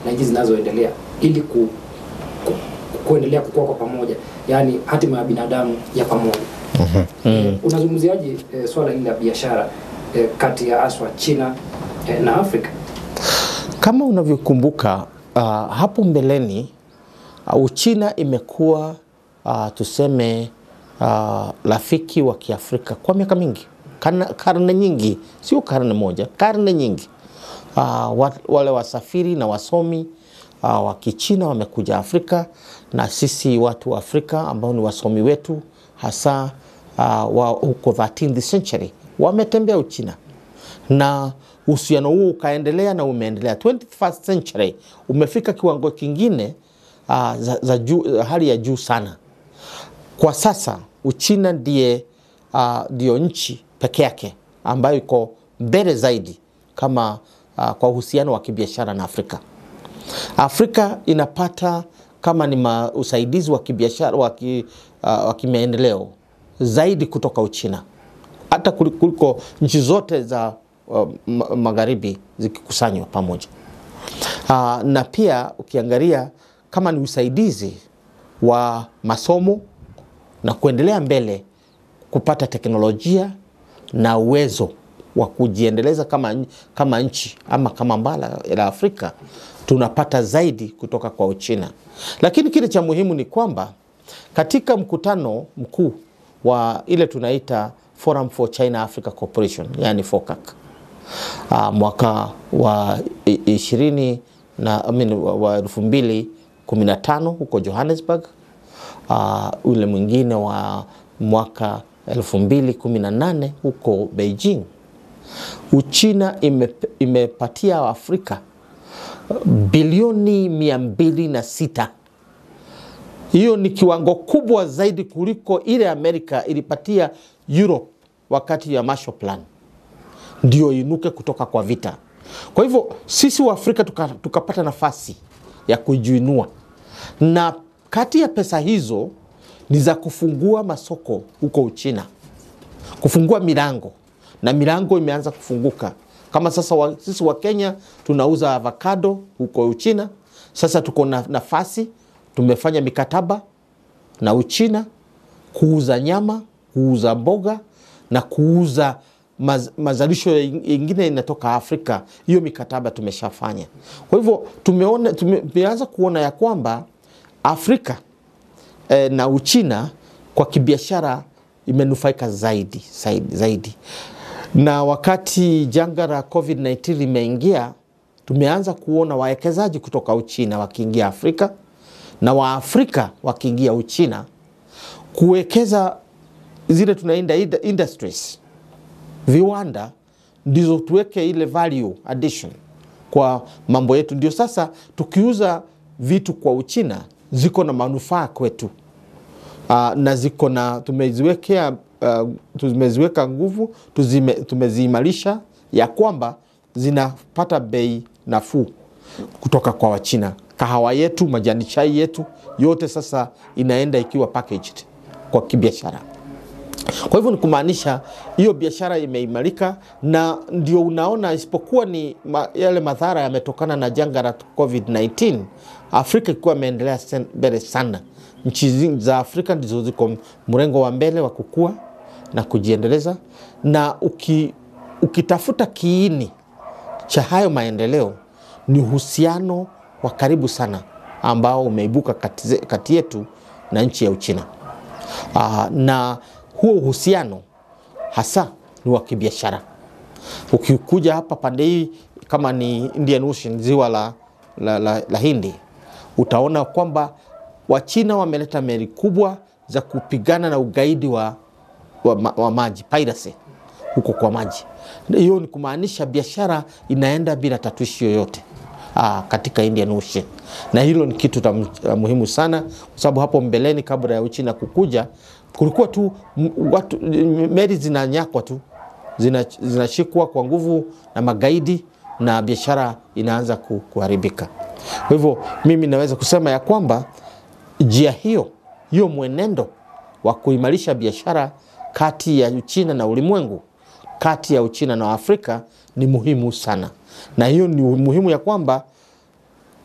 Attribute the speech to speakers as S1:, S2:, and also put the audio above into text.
S1: na nchi zinazoendelea ili ku, ku, kuendelea kukua kwa pamoja, yaani hatima ya binadamu ya pamoja.
S2: Mm.
S1: Unazungumziaje eh, swala hili la biashara eh, kati ya aswa China eh, na Afrika?
S2: Kama unavyokumbuka uh, hapo mbeleni uh, Uchina imekuwa uh, tuseme uh, rafiki wa Kiafrika kwa miaka mingi, karne, karne nyingi, sio karne moja, karne nyingi. Uh, wa- wale wasafiri na wasomi uh, wa Kichina wamekuja Afrika na sisi watu wa Afrika ambao ni wasomi wetu hasa uh, wa huko 13th century wametembea Uchina na uhusiano huo ukaendelea na umeendelea 21st century umefika kiwango kingine uh, za, za juu, hali ya juu sana kwa sasa Uchina ndiye uh, ndio nchi peke yake ambayo iko mbele zaidi kama uh, kwa uhusiano wa kibiashara na Afrika. Afrika inapata kama ni ma, usaidizi wa kibiashara wa ki, uh, wa kimaendeleo zaidi kutoka Uchina hata kuli- kuliko nchi zote za uh, ma- magharibi zikikusanywa pamoja. Uh, na pia ukiangalia kama ni usaidizi wa masomo na kuendelea mbele kupata teknolojia na uwezo wa kujiendeleza kama, n- kama nchi ama kama bara la Afrika tunapata zaidi kutoka kwa Uchina. Lakini kile cha muhimu ni kwamba katika mkutano mkuu wa ile tunaita Forum for China Africa Cooperation, yani FOCAC uh, mwaka wa i- ishirini na I mean, wa- wa elfu mbili kumi na tano huko Johannesburg uh, ule mwingine wa mwaka elfu mbili kumi na nane huko Beijing. Uchina ime, imepatia Afrika bilioni mia mbili na sita. Hiyo ni kiwango kubwa zaidi kuliko ile Amerika ilipatia Europe wakati ya Marshall Plan ndio inuke kutoka kwa vita. Kwa hivyo sisi wa Afrika tuka- tukapata nafasi ya kujiinua, na kati ya pesa hizo ni za kufungua masoko huko Uchina, kufungua milango, na milango imeanza kufunguka. Kama sasa wa, sisi wa Kenya tunauza avocado huko Uchina, sasa tuko na nafasi, tumefanya mikataba na Uchina kuuza nyama, kuuza mboga na kuuza maz, mazalisho yingine inatoka Afrika. Hiyo mikataba tumeshafanya. Kwa hivyo tumeona, tume- tumeanza kuona ya kwamba Afrika eh, na Uchina kwa kibiashara imenufaika zaidi, zaidi, zaidi. Na wakati janga la COVID-19 limeingia, tumeanza kuona wawekezaji kutoka Uchina wakiingia Afrika na Waafrika wakiingia Uchina kuwekeza zile tunaenda industries viwanda ndizo tuweke ile value addition kwa mambo yetu, ndio sasa tukiuza vitu kwa Uchina ziko na manufaa kwetu. Uh, na ziko na tumeziwekea uh, tumeziweka nguvu tuzime, tumeziimarisha ya kwamba zinapata bei nafuu kutoka kwa Wachina. Kahawa yetu, majani chai yetu yote sasa inaenda ikiwa packaged kwa kibiashara. Kwa hivyo ni kumaanisha hiyo biashara imeimarika, na ndio unaona, isipokuwa ni ma, yale madhara yametokana na janga la COVID-19, Afrika ikiwa imeendelea sen- mbele sana. Nchi zi- za Afrika ndizo ziko mrengo wa mbele wa kukua na kujiendeleza, na uki, ukitafuta kiini cha hayo maendeleo ni uhusiano wa karibu sana ambao umeibuka kati, ze- kati yetu na nchi ya Uchina. Aa, na huo uhusiano hasa ni wa kibiashara. Ukikuja hapa pande hii kama ni Indian Ocean, ziwa la, la, la, la Hindi, utaona kwamba Wachina wameleta meli kubwa za kupigana na ugaidi wa, wa, ma- wa maji piracy huko kwa maji. Hiyo ni kumaanisha biashara inaenda bila tatuishi yoyote aa, katika Indian Ocean, na hilo ni kitu ta, ta muhimu sana, kwa sababu hapo mbeleni kabla ya Uchina kukuja kulikuwa tu m- watu meli zinanyakwa tu zina- zinashikwa kwa nguvu na magaidi na biashara inaanza ku- kuharibika. Kwa hivyo mimi naweza kusema ya kwamba njia hiyo hiyo mwenendo wa kuimarisha biashara kati ya Uchina na ulimwengu, kati ya Uchina na Afrika ni muhimu sana, na hiyo ni muhimu ya kwamba